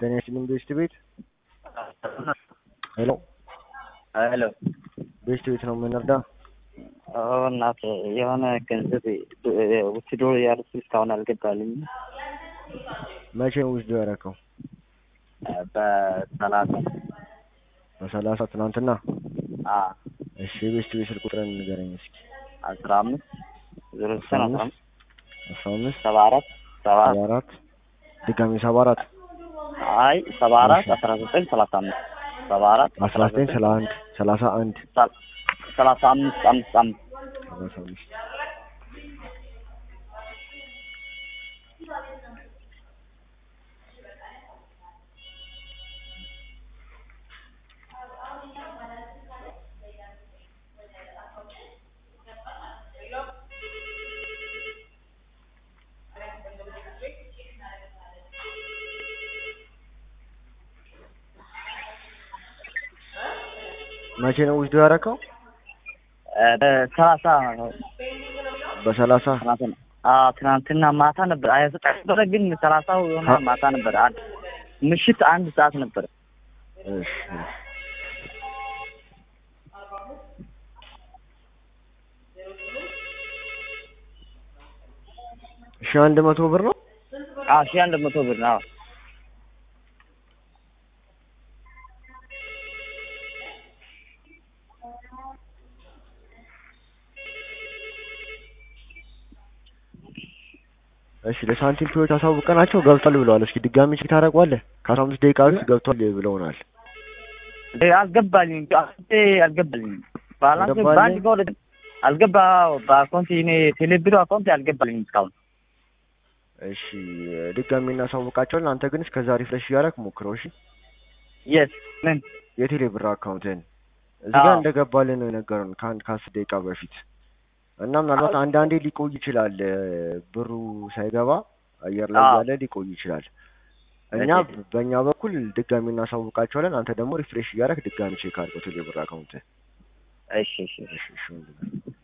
ጤና ይስጥልኝ ቤስት ቤት ሄሎ ሄሎ ቤስት ቤት ነው የምንረዳ እናት የሆነ ገንዘብ ውስዶ ያሉት እስካሁን አልገባልኝ። መቼ ነው ውስዶ ያደረከው በሰላሳ በሰላሳ ትናንትና አ እሺ የቤስት ቤት ስልክ ቁጥርን ንገረኝ እስኪ አስራ አምስት ዜሮ ዘጠኝ አስራ አምስት አስራ አምስት ሰባ አራት ሰባ ሰባ አራት ድጋሚ ሰባ አራት አይ ሰባ አራት አስራ ዘጠኝ ሰላሳ አምስት ሰባ አራት አስራ ዘጠኝ ሰላ አንድ ሰላሳ አንድ ሰላሳ አምስት አምስት አምስት ሰላሳ አምስት መቼ ነው ውስዶ ያደረከው? በሰላሳ ነው በሰላሳ ትናንትና አዎ ትናንትና ማታ ነበር። ሀያ ዘጠኝ ነበረ ግን ሰላሳው የሆነ አ- ማታ ነበር። አንድ ምሽት አንድ ሰዓት ነበር። እሺ እሺ አንድ መቶ ብር ነው አዎ ሺህ አንድ መቶ ብር ነው። እሺ ለሳንቲም ፒዎች አሳውቀናቸው ገብቷል ብለዋል። እስኪ ድጋሚ ቼክ ታደርገዋለህ? ከአስራ አምስት ደቂቃ በፊት ገብቷል ብለውናል። እንዴ አልገባልኝ አካውንቴ አልገባልኝ። ባላንስ አልገባልኝ? በአንድ በሁለት አልገባ በአካውንት እኔ ቴሌብሮ አካውንት አልገባልኝ እስካሁን። እሺ ድጋሚ እናሳውቃቸዋለን። አንተ ግን እስከዛ ሪፍሬሽ እያደረክ ሞክረው። እሺ የስ ምን የቴሌ ብር አካውንትን እዚህ ጋር አዎ። እንደገባልን ነው የነገሩን ከአንድ ከአስር ደቂቃ በፊት እና ምናልባት አንዳንዴ ሊቆይ ይችላል እ፣ ብሩ ሳይገባ አየር ላይ አዎ። ያለ ሊቆይ ይችላል። እኛ በእኛ በኩል ድጋሚ እናሳውቃቸዋለን። አንተ ደግሞ ሪፍሬሽ እያደረክ ድጋሚ ቼክ አድርገው ቴሌ ብር አካውንትን። እሺ እሺ እሺ እሺ ወንድሜ።